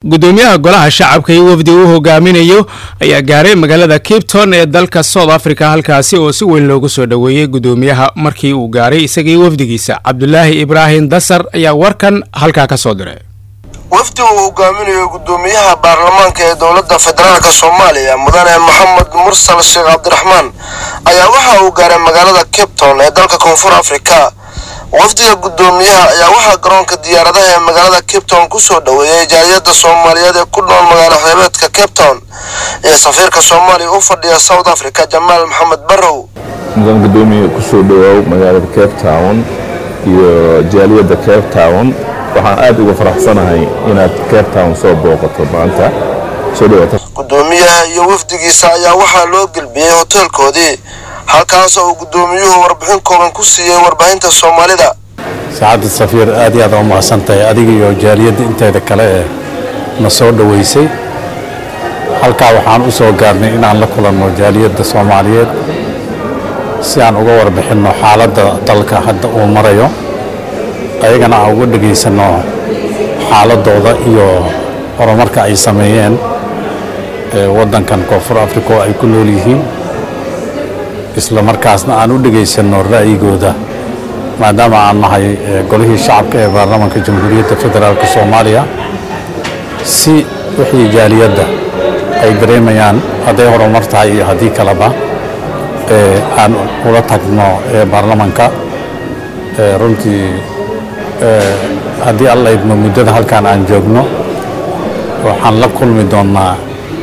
gudoomiyaha golaha shacabka iyo wafdi uu hogaaminayo ayaa gaaray magaalada cape town ee dalka south africa halkaasi oo si weyn loogu soo dhoweeyey gudoomiyaha markii uu gaaray isagii wafdigiisa cabdulaahi ibraahim dasar ayaa warkan halkaa ka soo diray wafdi uu hogaaminayo gudoomiyaha baarlamaanka ee dowladda federaalka soomaaliya mudane maxamed mursal sheekh cabdiraxmaan ayaa waxa uu gaaray magaalada cape town ee dalka koonfur afrika wafdiga gudoomiyaha ayaa waxaa garoonka diyaaradaha ee magaalada cape town kusoo dhoweeyey jaaliyadda soomaaliyeed ee ku nool magaalo xeebeedka cape town ee safiirka soomaaliya u fadhiya south africa jamaal maxamed barrow mudan gudoomiye kusoo dhawaaw magaalada cape town iyo jaaliyadda cape town waxaan aad uga faraxsanahay inaad cape town soo booqato maanta soo dhawaata gudoomiyaha iyo wafdigiisa ayaa waxaa loo gelbiyey hoteelkoodii halkaasoo uu gudoomiyuhu warbixin kooban ku siiyey warbaahinta soomaalida saacadda safiir aad iyo aad u mahadsan tahay adiga iyo jaaliyadda inteeda kale ee na soo dhoweysay halkaa waxaan u soo gaarnay inaan la kulanno jaaliyadda soomaaliyeed si aan uga warbixinno xaaladda dalka hadda uu marayo ayagana aan uga dhegaysanno xaaladooda iyo horumarka ay sameeyeen waddankan koonfur africa oo ay ku nool yihiin isla markaasna aan u dhegaysanno ra'yigooda maadaama aan nahay golihii shacabka ee baarlamaanka jamhuuriyadda federaalk soomaaliya si wixii jaaliyadda ay dareemayaan hadday horumar tahay iyo haddii kaleba aan ula tagno baarlamaanka runtii haddii alla idmo muddada halkaan aan joogno waxaan la kulmi doonnaa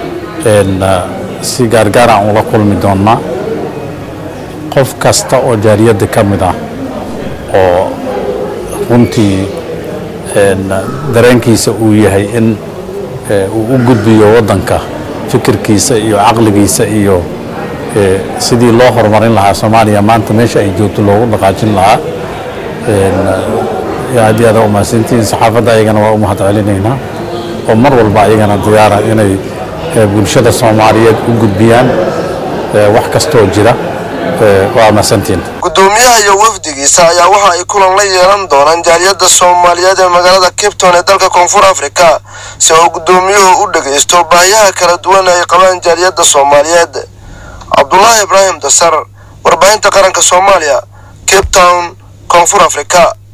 si gaargaar aan ula kulmi doonnaa qof kasta oo jaaliyadda ka mid ah oo runtii dareenkiisa uu yahay in uu u gudbiyo waddanka fikirkiisa iyo caqligiisa iyo sidii loo horumarin lahaa soomaaliya maanta meesha ay joogto loogu dhaqaajin lahaa aad iyo aad u mahadsantihiin saxaafadda ayagana waa u mahad celinaynaa oo mar walba ayagana diyaara inay bulshada soomaaliyeed u gudbiyaan wax kastoo jira waa mahadsantihiin gudoomiyaha iyo wafdigiisa ayaa waxa ay kulan la yeelan doonaan jaaliyadda soomaaliyeed ee magaalada cape town ee dalka koonfur afrika si uu gudoomiyuhu u dhagaysto baahiyaha kala duwan ay qabaan jaaliyadda soomaaliyeed cabdulaahi ibraahim dasar warbaahinta qaranka soomaaliya cape town koonfur afrika